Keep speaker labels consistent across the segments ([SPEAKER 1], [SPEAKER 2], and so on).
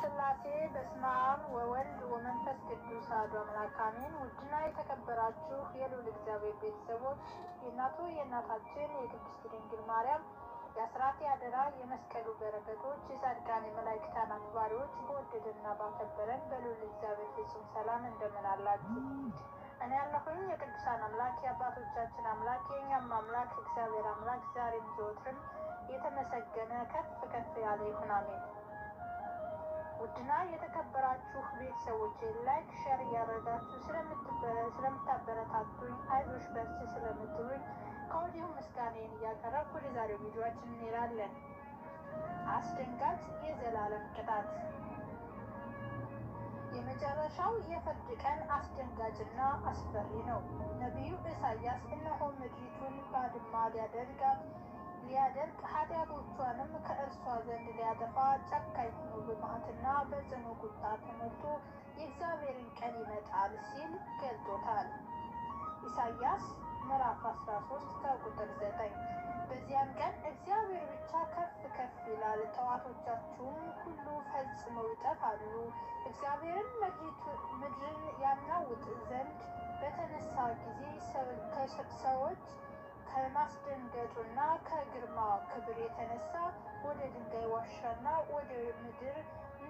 [SPEAKER 1] ሥላሴ በስመ አብ ወወልድ ወመንፈስ ቅዱስ አሐዱ አምላክ አሜን። ውድና የተከበራችሁ የልዑል እግዚአብሔር ቤተሰቦች የእናቱ የእናታችን የቅድስት ድንግል ማርያም የአስራት የአደራ የመስቀሉ በረከቶች የጻድቃን የመላእክታን አክባሪዎች በወደደና ባከበረን በልዑል እግዚአብሔር ፍጹም ሰላም እንደምን አላችሁ? እኔ ያለሁኝ የቅዱሳን አምላክ የአባቶቻችን አምላክ የእኛም አምላክ እግዚአብሔር አምላክ ዛሬም ዘወትርም የተመሰገነ ከፍ ከፍ ያለ ይሁን አሜን። ውድና የተከበራችሁ ቤተሰቦች ላይክ ሸር እያደረጋችሁ ስለምታበረታቱኝ አይዞሽ በርቺ ስለምትሉኝ ከወዲሁ ምስጋናዬን እያቀረብኩ ወደ ዛሬው ቪዲዮችን እንሄዳለን። አስደንጋጭ የዘላለም ቅጣት። የመጨረሻው የፍርድ ቀን አስደንጋጭና አስፈሪ ነው። ነቢዩ ኢሳያስ እነሆ ምድሪቱን ባድማ ሊያደርጋት ሊያደርግ ኃጢአቶቿንም ከእርሷ ዘንድ ሊያጠፋ ጨካኝ ሆኖ በመዓትና በጽኑ ቁጣ ተሞልቶ የእግዚአብሔርን ቀን ይመጣል ሲል ገልጦታል። ኢሳያስ ምዕራፍ 13 ከቁጥር 9 በዚያን ቀን እግዚአብሔር ብቻ ከፍ ከፍ ይላል፣ ጠላቶቻችሁም ሁሉ ፈጽመው ይጠፋሉ። እግዚአብሔርን ምድርን ያናውጥ ዘንድ በተነሳ ጊዜ ሰዎች ከማስደንገጡና ከግርማ ክብር የተነሳ ወደ ድንጋይ ዋሻና ወደ ምድር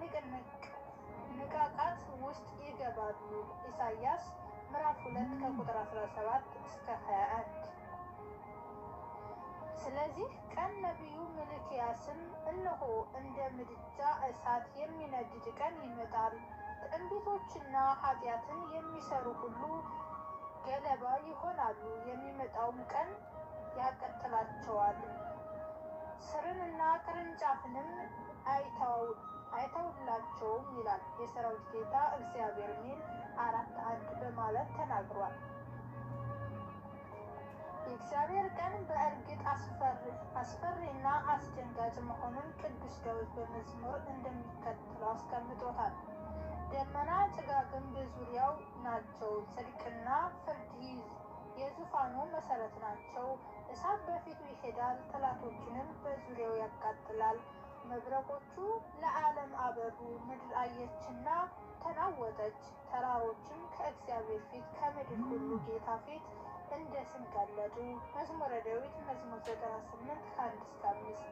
[SPEAKER 1] ንቃቃት ውስጥ ይገባሉ። ኢሳያስ ምዕራፍ ሁለት ከቁጥር 17 እስከ 21። ስለዚህ ቀን ነቢዩ ሚልክያስም እነሆ እንደ ምድጃ እሳት የሚነድድ ቀን ይመጣል፣ ትዕቢቶችና ኃጢአትን የሚሰሩ ሁሉ ገለባ ይሆናሉ። የሚመጣውም ቀን ያቀጥላቸዋል፣ ስርንና ቅርንጫፍንም አይተውላቸውም ይላል የሰራዊት ጌታ እግዚአብሔር ሚል አራት አንድ በማለት ተናግሯል። የእግዚአብሔር ቀን በእርግጥ አስፈሪና አስደንጋጭ መሆኑን ቅዱስ ዳዊት በመዝሙር እንደሚከተለው አስቀምጦታል። ደመና ጭጋግም በዙሪያው ናቸው፣ ጽድቅና ፍርድ የዙፋኑ መሰረት ናቸው። እሳት በፊቱ ይሄዳል፣ ጠላቶችንም በዙሪያው ያቃጥላል። መብረቆቹ ለዓለም አበሩ፣ ምድር አየችና ተናወጠች። ተራሮችም ከእግዚአብሔር ፊት ከምድር ሁሉ ጌታ ፊት እንደ ስም ቀለጡ። መዝሙረ ዳዊት መዝሙር ዘጠና ስምንት ከአንድ እስከ አምስት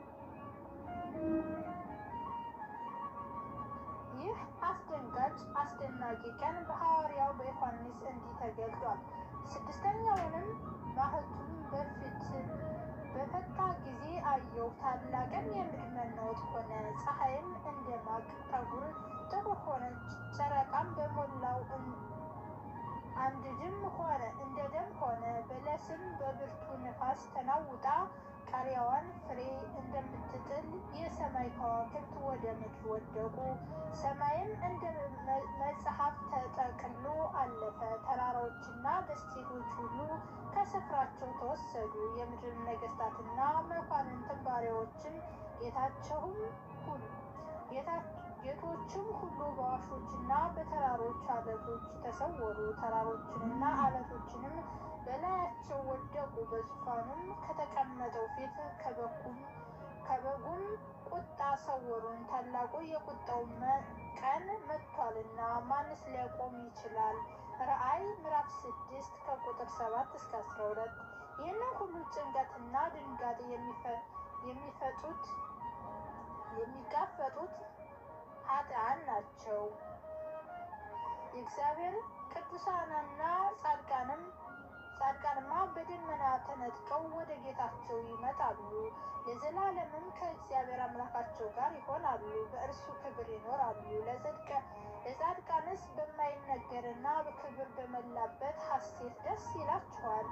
[SPEAKER 1] ይህ አስደንጋጭ አስደናቂ ቀን በሐዋርያው በዮሐንስ እንዲህ ተገልጧል። ስድስተኛውንም ማኅተሙን በፊት በፈታ ጊዜ አየሁ፣ ታላቅም የምድር መናወጥ ሆነ። ፀሐይም እንደ ማቅ ጠጉር ጥቁር ሆነች፣ ጨረቃም በሞላው አንድድም ሆነ እንደ ደም ሆነ። በለስም በብርቱ ነፋስ ተናውጣ ቃሪያዋን ፍሬ እንደምትጥል የሰማይ ከዋክብት ወደ ምድር ወደቁ። ሰማይም እንደ መጽሐፍ ተጠቅሎ አለፈ። ተራራዎችና ደሴቶች ሁሉ ከስፍራቸው ተወሰዱ። የምድር ነገሥታትና መኳንንትን ባሪያዎችን ጌታቸውም ሁሉ ጌቶችም ሁሉ በዋሾችና በተራሮች አለቶች ተሰወሩ። ተራሮችንና አለቶችንም በላያቸው ወደቁ። በዙፋኑም ከተቀመጠው ፊት ከበጉም ቁጣ ሰወሩን። ታላቁ የቁጣው ቀን መጥቷልና ማንስ ሊያቆም ይችላል? ራእይ ምዕራፍ ስድስት ከቁጥር ሰባት እስከ አስራ ሁለት ይህንን ሁሉ ጭንቀትና ድንጋጤ የሚፈጡት የሚጋፈጡት ኃጥአን ናቸው። የእግዚአብሔር ቅዱሳንና ጻድቃንም ጻድቃንማ በደመና ተነጥቀው ወደ ጌታቸው ይመጣሉ፣ ለዘላለምም ከእግዚአብሔር አምላካቸው ጋር ይሆናሉ፣ በእርሱ ክብር ይኖራሉ። ለጻድቃንስ በማይነገርና በክብር በመላበት ሐሴት ደስ ይላቸዋል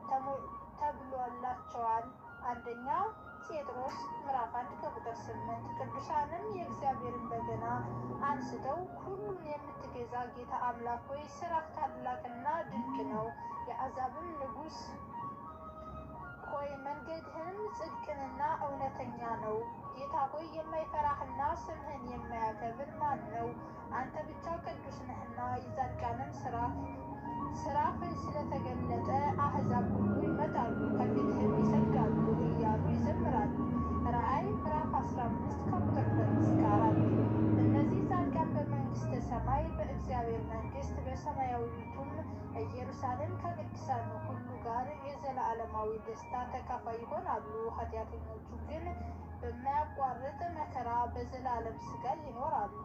[SPEAKER 1] ተብሎላቸዋል። አንደኛ ጴጥሮስ ምዕራፍ አንድ ከቁጥር ስምንት ቅዱሳንም የእግዚአብሔርን በገና አንስተው ሁሉን የምትገዛ ጌታ አምላክ ሆይ ስራህ ታላቅና ድንቅ ነው። የአሕዛብም ንጉሥ ሆይ መንገድህንም ጽድቅንና እውነተኛ ነው። ጌታ ሆይ የማይፈራህና ስምህን የማያከብር ማን ነው? አንተ ብቻ ቅዱስ ነህና የጻድቃንም ስራ ስራህ ስለተገለጠ አሕዛብ ሁሉ ይመጣሉ ከፊትህም ይሰግዳሉ እያሉ ይዘምራሉ። ራእይ ምዕራፍ አስራ አምስት ከቁጥር ሁለት እስከ አራት እነዚህ እግዚአብሔር መንግስት በሰማያዊቱም ኢየሩሳሌም ከቅዱሳኑ ሁሉ ጋር የዘላለማዊ ደስታ ተካፋይ ይሆናሉ። ኃጢአተኞቹ ግን በማያቋርጥ መከራ በዘላለም ስቃይ ይኖራሉ።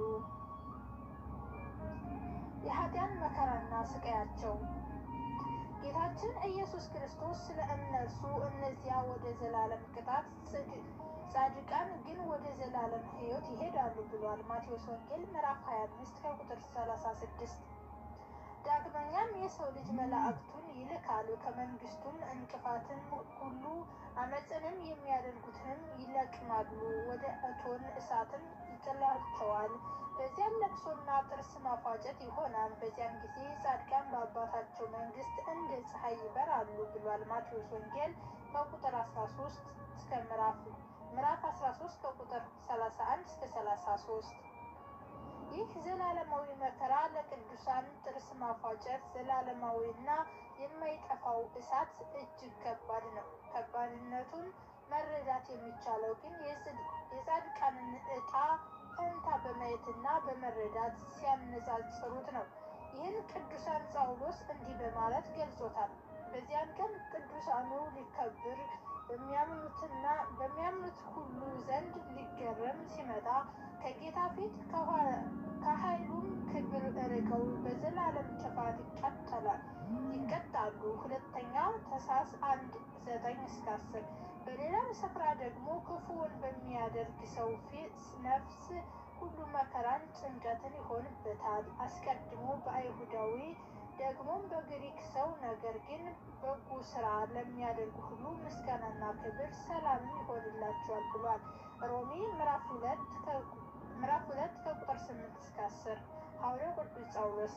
[SPEAKER 1] የኃጢአን መከራና ስቃያቸው ጌታችን ኢየሱስ ክርስቶስ ስለ እነርሱ እነዚያ ወደ ዘላለም ቅጣት ጻድቃን ግን ወደ ዘላለም ሕይወት ይሄዳሉ ብሏል። ማቴዎስ ወንጌል ምዕራፍ 25 ከቁጥር 36። ዳግመኛም የሰው ልጅ መላእክቱን ይልካል፣ ከመንግስቱም እንቅፋትን ሁሉ አመፅንም የሚያደርጉትንም ይለቅማሉ፣ ወደ እቶን እሳትም ይጥላቸዋል። በዚያም ለቅሶና ጥርስ ማፋጨት ይሆናል። በዚያም ጊዜ ጻድቃን በአባታቸው መንግስት እንደ ፀሐይ ይበራሉ ብሏል። ማቴዎስ ወንጌል ከቁጥር 13 እስከ ምዕራፍ ምዕራፍ 13 ከቁጥር 31 እስከ 33። ይህ ዘላለማዊ መከራ ለቅዱሳን ጥርስ ማፋጨት ዘላለማዊና የማይጠፋው እሳት እጅግ ከባድ ነው። ከባድነቱን መረዳት የሚቻለው ግን የጻድቃንን ዕጣ ፈንታ በማየትና በመረዳት ሲያነጻጽሩት ነው። ይህን ቅዱሳን ጳውሎስ እንዲህ በማለት ገልጾታል። በዚያን ቀን ቅዱሳኑ ሊከብር በሚያምኑትና በሚያምኑት ሁሉ ዘንድ ሊገረም ሲመጣ ከጌታ ፊት ከኃይሉም ክብር ርቀው በዘላለም ጥፋት ይቀጠላል ይቀጣሉ። ሁለተኛ ተሳስ አንድ ዘጠኝ እስከ አስር በሌላም ስፍራ ደግሞ ክፉውን በሚያደርግ ሰው ፊት ነፍስ ሁሉ መከራን ጭንቀትን ይሆንበታል። አስቀድሞ በአይሁዳዊ ደግሞም በግሪክ ሰው ነገር ግን በጎ ስራ ለሚያደርጉ ሁሉ ምስጋናና ክብር ሰላምም ይሆንላቸዋል ብሏል። ሮሜ ምዕራፍ ሁለት ምዕራፍ ሁለት ከቁጥር ስምንት እስከ አስር ሐዋርያው ቅዱስ ጳውሎስ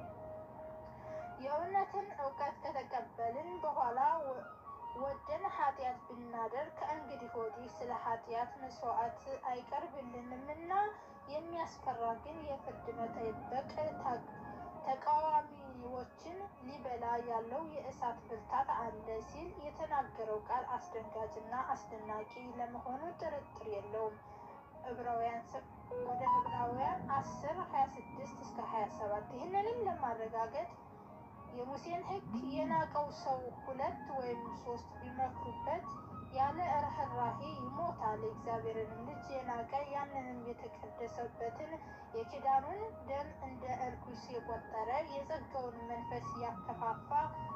[SPEAKER 1] የእውነትን እውቀት ከተቀበልን በኋላ ወደን ኃጢአት ብናደርግ ከእንግዲህ ወዲህ ስለ ኃጢአት መስዋዕት አይቀርብልንምና የሚያስፈራ ግን የፍርድ መጠበቅ ተቃዋሚዎችን ሊበላ ያለው የእሳት ብርታት አለ ሲል የተናገረው ቃል አስደንጋጭና አስደናቂ ለመሆኑ ጥርጥር የለውም። ዕብራውያን ወደ ዕብራውያን አስር ሀያ ስድስት እስከ ሀያ ሰባት ይህንንም ለማረጋገጥ የሙሴን ሕግ የናቀው ሰው ሁለት ወይም ሶስት ቢመክሩበት ያለ ርኅራሄ ይሞታል። የእግዚአብሔርንም ልጅ የናቀ ያንንም የተቀደሰበትን የኪዳኑን ደም እንደ እርኩስ የቆጠረ የጸጋውን መንፈስ ያከፋፋ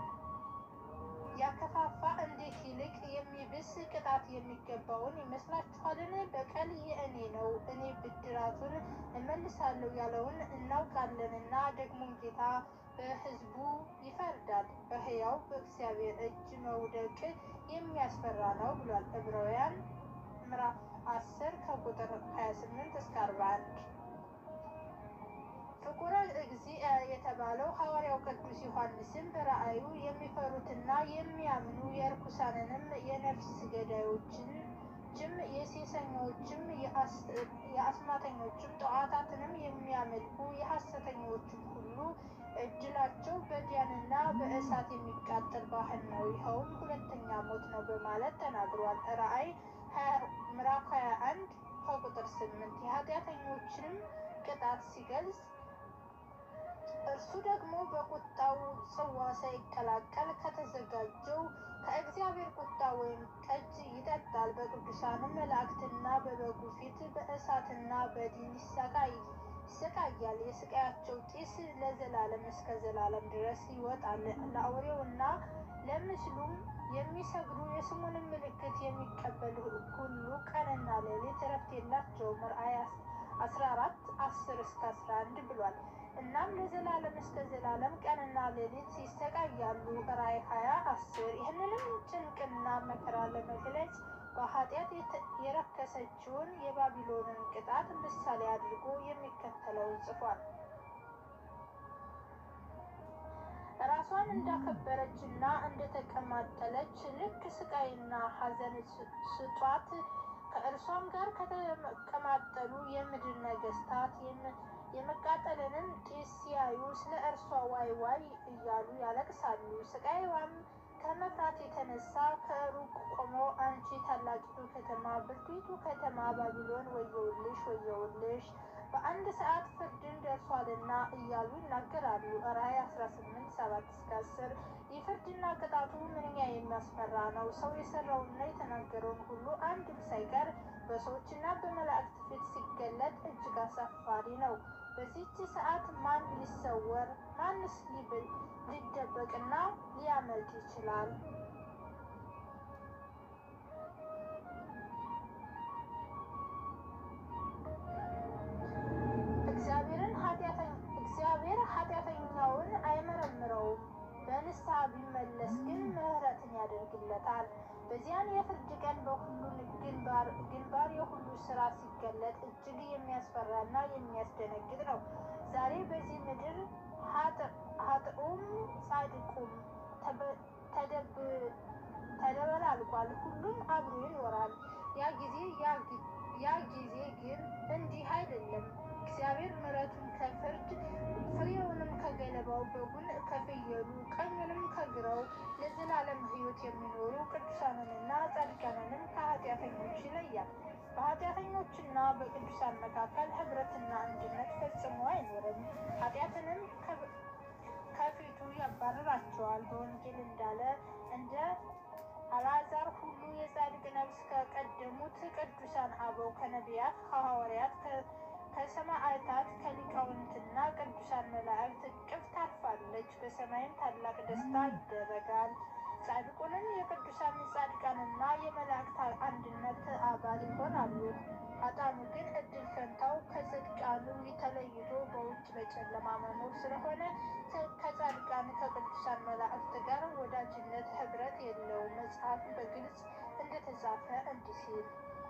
[SPEAKER 1] ያከፋፋ እንዴት ይልቅ የሚብስ ቅጣት የሚገባውን ይመስላችኋልን? በቀል የእኔ ነው፣ እኔ ብድራቱን እመልሳለሁ ያለውን እናውቃለንና ደግሞም ጌታ በሕዝቡ ይፈርዳል። በሕያው በእግዚአብሔር እጅ መውደቅ የሚያስፈራ ነው ብሏል። ዕብራውያን ምዕራፍ አስር ከቁጥር 28 እስከ 41። ፍቁረ እግዚእ የተባለው ሐዋርያው ቅዱስ ዮሐንስም በራእዩ የሚፈሩትና የሚያምኑ የርኩሳንንም የነፍስ ገዳዮችን ችም የሴሰኞችም የአስማተኞችም ጣዖታትንም የሚያመልኩ የሐሰተኞችም ሁሉ እድላቸው በዲያንና በእሳት የሚቃጠል ባህር ነው፣ ይኸውም ሁለተኛ ሞት ነው በማለት ተናግሯል። ራእይ ምዕራፍ 21 ከቁጥር 8 የኃጢአተኞችንም ቅጣት ሲገልጽ እርሱ ደግሞ በቁጣው ጽዋ ሳይቀላቀል ከተዘጋጀው ከእግዚአብሔር ቁጣ ወይም ጠጅ ይጠጣል። በቅዱሳንም መላእክትና በበጉ ፊት በእሳትና በዲን ይሰቃይ ይሰቃያል። የስቃያቸው ጢስ ለዘላለም እስከ ዘላለም ድረስ ይወጣል። ለአውሬውና ለምስሉም የሚሰግዱ የስሙንም ምልክት የሚቀበሉ ሁሉ ቀንና ሌሊት እረፍት የላቸውም። ራእይ አስራ አራት አስር እስከ አስራ አንድ ብሏል። እናም ለዘላለም እስከ ዘላለም ቀንና ሌሊት ይሰቃያሉ። ራእይ ሀያ አስር ይህንንም ጭንቅና መከራ ለመግለጽ በኃጢአት የረከሰችውን የባቢሎንን ቅጣት ምሳሌ አድርጎ የሚከተለውን ጽፏል። ራሷን እንዳከበረች እና እንደተቀማጠለች ልክ ስቃይና ሐዘን ስጧት። ከእርሷም ጋር ከተቀማጠሉ የምድር ነገስታት የመቃጠልንም ጢስ ሲያዩ ስለ እርሷ ዋይ ዋይ እያሉ ያለቅሳሉ። ስቃይዋም ከመፍራት የተነሳ ከሩቅ ቆመው አንቺ ታላቂቱ ከተማ ብርቱይቱ ከተማ ባቢሎን ወየውልሽ ወየውልሽ በአንድ ሰዓት ፍርድን ደርሷልና እያሉ ይናገራሉ። ራዕይ 18 7 እስከ 10 የፍርድና ቅጣቱ ምንኛ የሚያስፈራ ነው! ሰው የሰራውንና የተናገረውን ሁሉ አንድም ሳይቀር በሰዎችና በመላእክት ፊት ሲገለጥ እጅግ አሳፋሪ ነው። በዚህች ሰዓት ማን ሊሰወር ማንስ ሊደበቅና ሊያመልጥ ይችላል? እግዚአብሔር ኃጢአተኛውን አይመረምረውም። በንስሐ ቢመለስ ግን ምሕረትን ያደርግለታል። በዚያን የፍርድ ቀን በሁሉ ግንባር የሁሉ ስራ ሲገለጥ እጅግ የሚያስፈራና የሚያስደነግጥ ነው። ዛሬ በዚህ ምድር ኃጥኡም ጻድቁም ተደበላልቋል። ሁሉም አብሮ ይኖራል። ያ ጊዜ ያ ጊዜ ግን እንዲህ አይደለም። እግዚአብሔር ምሕረቱን ከፍርድ ፍሬውንም ከገለባው በጉን ከፍየሉ ቀኙንም ከግራው ለዘላለም ሕይወት የሚኖሩ ቅዱሳንንና ጻድቃንንም ከኃጢአተኞች ይለያል። በኃጢአተኞችና በቅዱሳን መካከል ኅብረትና አንድነት ፈጽሞ አይኖርም። ኃጢአትንም ከፊቱ ያባርራቸዋል። በወንጌል እንዳለ እንደ አልዓዛር ሁሉ የጻድቅ ነፍስ ከቀደሙት ቅዱሳን አበው ከነቢያት ከሐዋርያት ከሰማዕታት ከሊቃውንትና ቅዱሳን መላእክት እቅፍ ታርፋለች። በሰማይም ታላቅ ደስታ ይደረጋል። ጻድቁንም የቅዱሳን ጻድቃንና የመላእክት አንድነት አባል ይሆናሉ። ኃጥአኑ ግን እድል ፈንታው ከጽድቃኑ ተለይቶ በውጭ በጨለማ መኖር ስለሆነ ከጻድቃን ከቅዱሳን መላእክት ጋር ወዳጅነት ኅብረት የለውም። መጽሐፍ በግልጽ እንደተጻፈ እንዲህ ሲል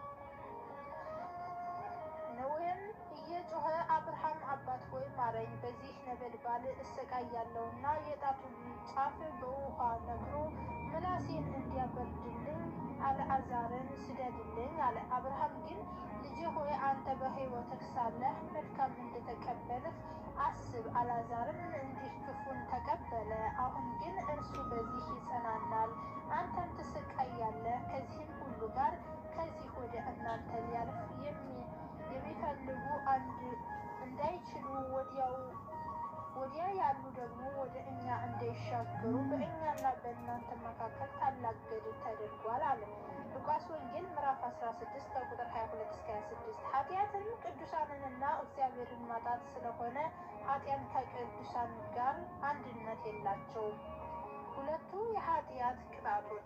[SPEAKER 1] ነዌም እየጮኸ አብርሃም አባት ሆይ ማረኝ፣ በዚህ ነበልባል እሰቃያለሁና የጣቱን ጫፍ በውሃ ነክሮ ምላሴን እንዲያበርድልኝ አልዓዛርን ስደድልኝ አለ። አብርሃም ግን ልጄ ሆይ አንተ በሕይወትህ ሳለህ መልካም እንደተቀበልህ አስብ። አልዓዛርም እንዲህ ክፉን ተቀበለ። አሁን ግን እርሱ በዚህ ይጸናናል፣ አንተም ትሰቃያለህ። ከዚህም ሁሉ ጋር ከዚህ ወደ እናንተ ሊያልፍ የሚፈልጉ አንድ እንዳይችሉ ወዲያው ወዲያ ያሉ ደግሞ ወደ እኛ እንዳይሻገሩ በእኛና በእናንተ መካከል ታላቅ ገድል ተደርጓል አለ። ሉቃስ ወንጌል ምዕራፍ 16 ከቁጥር 22 እስከ 26። ኃጢአትም ቅዱሳንንና እግዚአብሔርን ማጣት ስለሆነ ኃጢአን ከቅዱሳን ጋር አንድነት የላቸውም። ሁለቱ የኃጢአት ቅጣቶች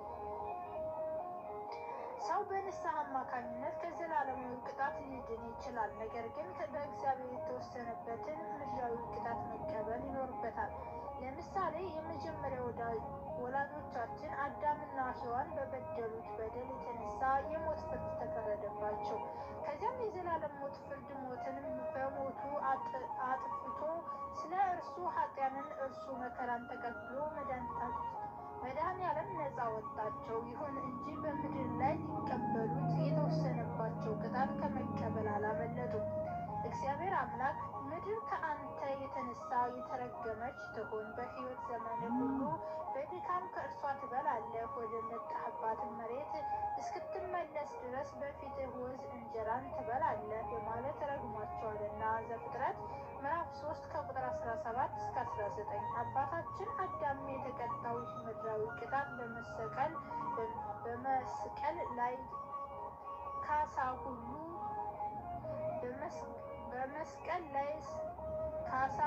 [SPEAKER 1] ሰው በንስሐ አማካኝነት ከዘላለማዊ ቅጣት ሊድን ይችላል። ነገር ግን በእግዚአብሔር የተወሰነበትን ምድራዊ ቅጣት መቀበል ይኖርበታል። ለምሳሌ የመጀመሪያ ወላጆቻችን አዳምና ሔዋን በበደሉት በደል የተነሳ የሞት ፍርድ ተፈረደባቸው። ከዚያም የዘላለም ሞት ፍርድ ሞትን በሞቱ አጥፍቶ ስለ እርሱ ኃጢያንን እርሱ መከራን ተቀብሎ መድኃኔዓለም ነፃ ወጣቸው። ይሁን እንጂ በምድር ላይ ሊቀበሉት የተወሰነባቸው ቅጣት ከመቀበል አላመለጡም። እግዚአብሔር አምላክ ምድር ከአንተ የተነሳ የተረገመች ትሁን፣ በሕይወት ዘመን ሁሉ በድካም ከእርሷ ትበላለህ፣ ወደ መጣህባትን መሬት እስክትመለስ ድረስ በፊትህ ወዝ እንጀራን ትበላለህ በማለት ረግሟቸዋልና። ዘፍጥረት ምዕራፍ 3 ከቁጥር 17 እስከ 19። አባታችን አዳም የተቀጣው ምድራዊ ቅጣት በመሰቀል በመስቀል ላይ ካሳ ሁሉ በመስቀል ላይ ካሳ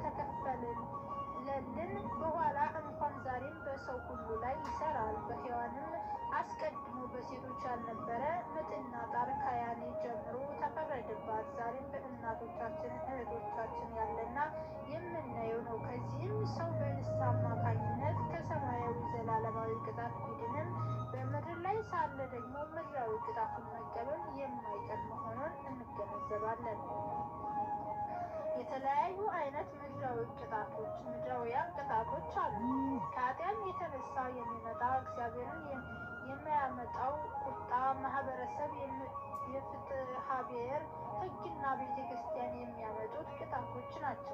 [SPEAKER 1] ከተከፈለልን በኋላ እንኳን ዛሬም በሰው ሁሉ ላይ ይሰራል። በሔዋንም አስቀድሞ በሴቶች ያልነበረ ምጥና ጣር ከያኔ ጀምሮ ተፈረደባት። ዛሬም በእናቶቻችን እህቶቻችን ያለና የምናየው ነው። ከዚህም ሰው በንስሐ አማካኝነት ከሰማያዊ ዘላለማዊ ቅጣት ቢድንም በምድር ላይ ሳለ ደግሞ ምድራዊ ቅጣቱን መቀበል የማይቀር መሆኑን እንገነዘባለን። የተለያዩ አይነት ምድራዊ ቅጣቶች ምድራዊያን ቅጣቶች አሉ። ከኃጢአት የተነሳ የሚመጣ እግዚአብሔርን የሚያመጣው ቁጣ፣ ማህበረሰብ፣ የፍትሐ ብሔር ሕግና ቤተ ክርስቲያን የሚያመጡት ቅጣቶች ናቸው።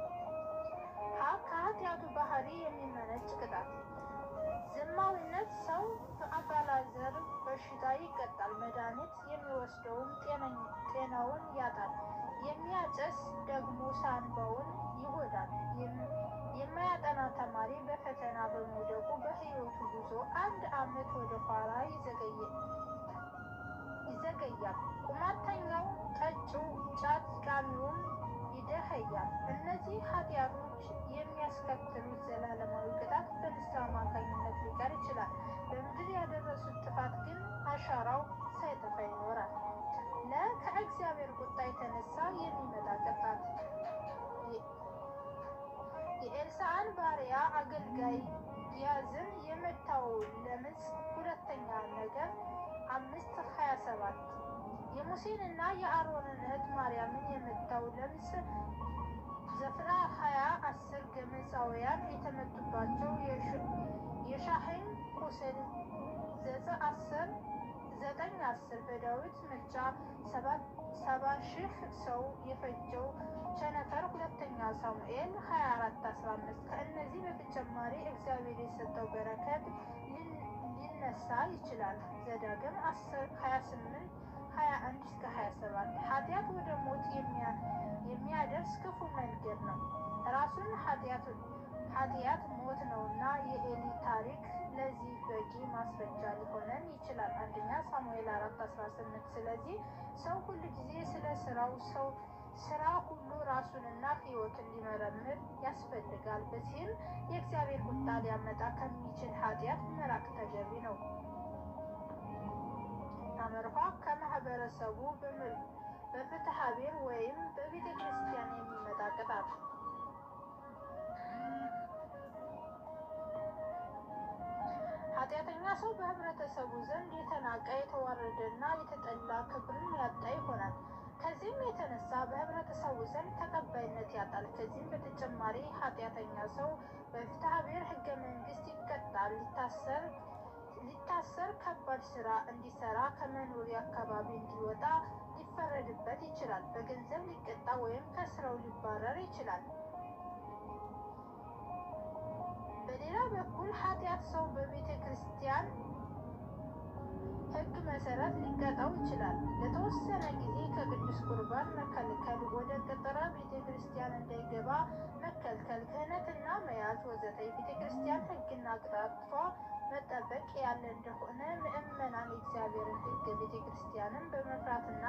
[SPEAKER 1] ከኃጢአቱ ባህሪ የሚመነጭ ቅጣት ዘማዊነት ሰው በአባላዘር በሽታ ይቀጣል። መድኃኒት የሚወስደውም ጤናውን ያጣል። ደግሞ ሳንባውን ይጎዳል። የማያጠና ተማሪ በፈተና በመውደቁ በሕይወቱ ጉዞ አንድ ዓመት ወደ ኋላ ይዘገያል። ቁማርተኛው፣ ጠጪው፣ ጫት ቃሚውም ይደኸያል። እነዚህ ኃጢአቶች የሚያስከትሉት ዘላለማዊ ቅጣት በንስሐ አማካኝነት ሊቀር ይችላል። በምድር ያደረሱት ጥፋት ግን አሻራው ሳይጠፋ ይኖራል። ለ ከእግዚአብሔር ቁጣ የተነሳ የሚመጣ ቅጣት የኤልሳዕን ባሪያ አገልጋይ ጊያዝን የመታው ለምጽ ሁለተኛ ነገር አምስት ሀያ ሰባት የሙሴንና የአሮንን እህት ማርያምን የመታው ለምጽ ዘፍጥረት ሀያ አስር ግብፃውያን የተመቱባቸው የሻህኝ ቁስል ዘጠኝ አስር ዘጠኝ አስር በዳዊት ምርጫ ሰባ ሺህ ሰው የፈጀው ቸነፈር ሁለተኛ ሳሙኤል 24 15 ከእነዚህ በተጨማሪ እግዚአብሔር የሰጠው በረከት ሊነሳ ይችላል። ዘዳግም 10 28 21 እስከ 27 ኃጢአት ወደ ሞት የሚያደርስ ክፉ መንገድ ነው። ራሱን ኃጢአት ሞት ነውና የኤሊ ታሪክ ለዚህ በቂ ማስረጃ ሊሆነን ይችላል። አንደኛ ሳሙኤል 4 18 ስለዚህ ሰው ሁል ጊዜ ስለ ስራው ሰው ስራ ሁሉ ራሱንና ሕይወትን ሊመረምር ያስፈልጋል። በዚህም የእግዚአብሔር ቁጣ ሊያመጣ ከሚችል ኃጢአት መራቅ ተገቢ ነው። አመርኋ ከማህበረሰቡ በፍትሐ ብሔር ወይም በቤተ ክርስቲያን የሚመጣ ቅጣት ኃጢአተኛ ሰው በህብረተሰቡ ዘንድ የተናቀ የተዋረደና የተጠላ ክብርን ያጣ ይሆናል። ከዚህም የተነሳ በህብረተሰቡ ዘንድ ተቀባይነት ያጣል። ከዚህም በተጨማሪ ኃጢአተኛ ሰው በፍትሐ ብሔር ህገ መንግስት ይቀጣል፣ ሊታሰር ሊታሰር ከባድ ስራ እንዲሰራ ከመኖሪያ አካባቢ እንዲወጣ ሊፈረድበት ይችላል። በገንዘብ ሊቀጣ ወይም ከስራው ሊባረር ይችላል። በሌላ በኩል ኃጢአት ሰው በቤተ ክርስቲያን ህግ መሰረት ሊቀጣው ይችላል። ለተወሰነ ጊዜ ከቅዱስ ቁርባን መከልከል፣ ወደ ቅጥረ ቤተ ክርስቲያን እንዳይገባ መከልከል፣ ክህነትና መያዝ ወዘተ የቤተ ክርስቲያን ህግና ቅጣቷ መጠበቅ ያለ እንደሆነ ምእመናን የእግዚአብሔርን ህግ ቤተ ክርስቲያንን በመፍራትና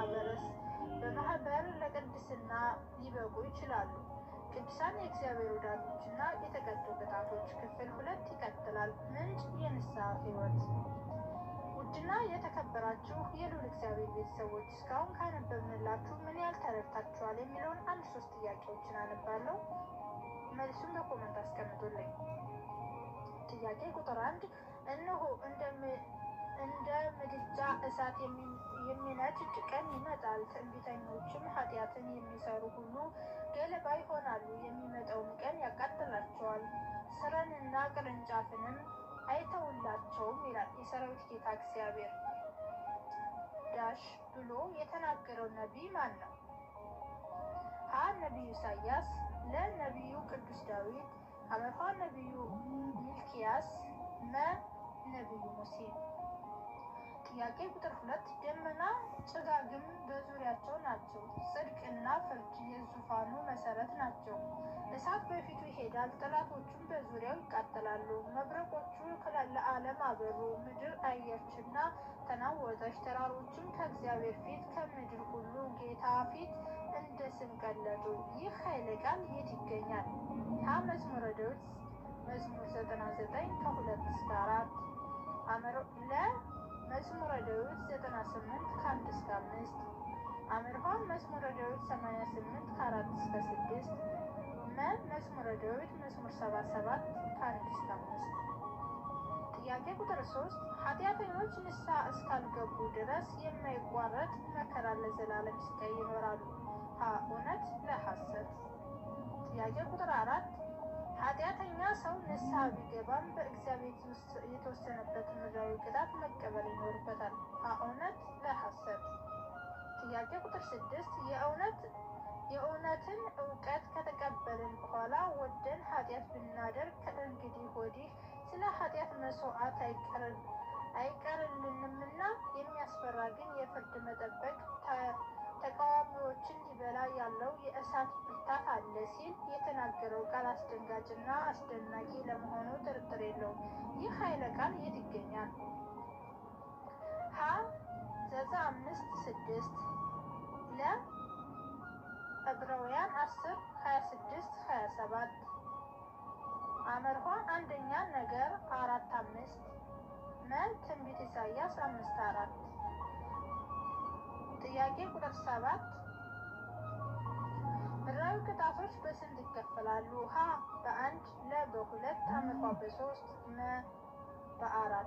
[SPEAKER 1] በማህበር ለቅድስና ሊበቁ ይችላሉ። ቅዱሳን የእግዚአብሔር ወዳጆችና የተቀጡ ቅጣቶች ክፍል ሁለት ይቀጥላል። ምንጭ የንስሐ ህይወት ውድና የተከበራችሁ የልዑል እግዚአብሔር ቤተሰቦች እስካሁን ካነበብንላችሁ ምን ያህል ተረድታችኋል የሚለውን አንድ ሶስት ጥያቄዎችን አነባለሁ። መልሱን በኮመንት አስቀምጡልኝ። ጥያቄ ቁጥር አንድ እነሆ እንደ ምድጃ እሳት የሚነድድ ቀን ይመጣል፣ ትዕቢተኞችም ኃጢአትን የሚሰሩ ሁሉ ገለባ ይሆናሉ። የሚመጣውም ቀን ያቃጥላቸዋል፣ ስረንና ቅርንጫፍንም አይተውላቸውም ይላል የሰራዊት ጌታ እግዚአብሔር። ዳሽ ብሎ የተናገረው ነቢይ ማን ነው? ሀ ነቢዩ ኢሳያስ፣ ለ ነቢዩ ቅዱስ ዳዊት፣ ሐመርኋ ነቢዩ ሚልኪያስ፣ መ ነቢዩ ሙሴ። ጥያቄ ቁጥር ሁለት ደመና ጭጋግም በዙሪያቸው ናቸው። ጽድቅና ፍርድ የዙፋኑ መሰረት ናቸው። እሳት በፊቱ ይሄዳል፣ ጠላቶቹም በዙሪያው ይቃጠላሉ። መብረቆቹ ለዓለም አበሩ፣ ምድር አየችና ተናወጠች። ተራሮችም ከእግዚአብሔር ፊት ከምድር ሁሉ ጌታ ፊት እንደ ስም ቀለጡ። ይህ ኃይለ ቃል የት ይገኛል? ሀ መዝሙረ ዳዊት መዝሙር ዘጠና ዘጠኝ ከሁለት እስከ አራት ለ መዝሙረ ዳዊት ዘጠና ስምንት ከአንድ እስከ አምስት አምርሃ መዝሙረ ዳዊት ሰማንያ ስምንት ከአራት እስከ ስድስት መ መዝሙረ ዳዊት መዝሙር ሰባ ሰባት ከአንድ እስከ አምስት ጥያቄ ቁጥር ሶስት ኃጢአተኞች ንስሐ እስካልገቡ ድረስ የማይቋረጥ መከራ ለዘላለም ስቃይ ይኖራሉ። ሀ እውነት ለሐሰት። ጥያቄ ቁጥር አራት ኃጢአተኛ ሰው ንስሐ ቢገባም በእግዚአብሔር የተወሰነበት ምድራዊ ቅጣት መቀበል ይኖርበታል። ሀ እውነት ለሐሰት። ጥያቄ ቁጥር ስድስት የእውነት የእውነትን እውቀት ከተቀበልን በኋላ ወደን ኃጢአት ብናደርግ ከእንግዲህ ወዲህ ስለ ኃጢአት መስዋዕት አይቀርልንምና የሚያስፈራ ግን የፍርድ መጠበቅ ተቃዋሚዎችን ሊበላ ያለው የእሳት ሲል የተናገረው ቃል አስደንጋጭና አስደናቂ ለመሆኑ ጥርጥር የለውም። ይህ ኃይለ ቃል የት ይገኛል? ሀ ዘጸ አምስት ስድስት ለ ዕብራውያን አስር ሀያ ስድስት ሀያ ሰባት አመርኋ አንደኛ ነገር አራት አምስት መ ትንቢት ኢሳያስ አምስት አራት ጥያቄ ቁጥር ሰባት ምድራዊ ቅጣቶች በስንት ይከፈላሉ? ሀ በአንድ ለ በሁለት አመርኋ በሶስት መ በአራት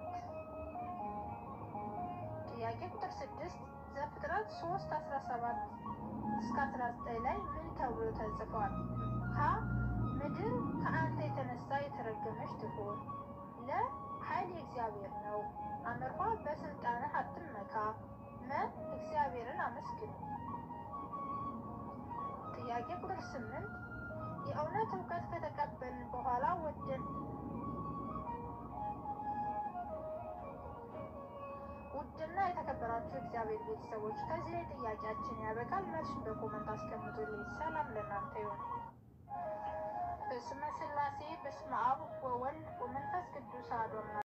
[SPEAKER 1] ጥያቄ ቁጥር ስድስት ዘፍጥረት ሶስት አስራ ሰባት እስከ አስራ ዘጠኝ ላይ ምን ተብሎ ተጽፏል? ሀ ምድር ከአንተ የተነሳ የተረገመች ትሁን። ለ ኃይል የእግዚአብሔር ነው። አመርኋ በስልጣንህ አትመካ። መ እግዚአብሔርን አመስግን። ጥያቄ ቁጥር ስምንት የእውነት እውቀት ከተቀበልን በኋላ ወደን ውድና የተከበራችሁ እግዚአብሔር ቤተሰቦች ከዚህ ላይ ጥያቄያችን ያበቃል። መልሱን በኮመንት አስቀምጡልኝ። ሰላም ለእናንተ ይሁን። በስመ ሥላሴ በስመ አብ ወወልድ ወመንፈስ ቅዱስ አሐዱ አምላክ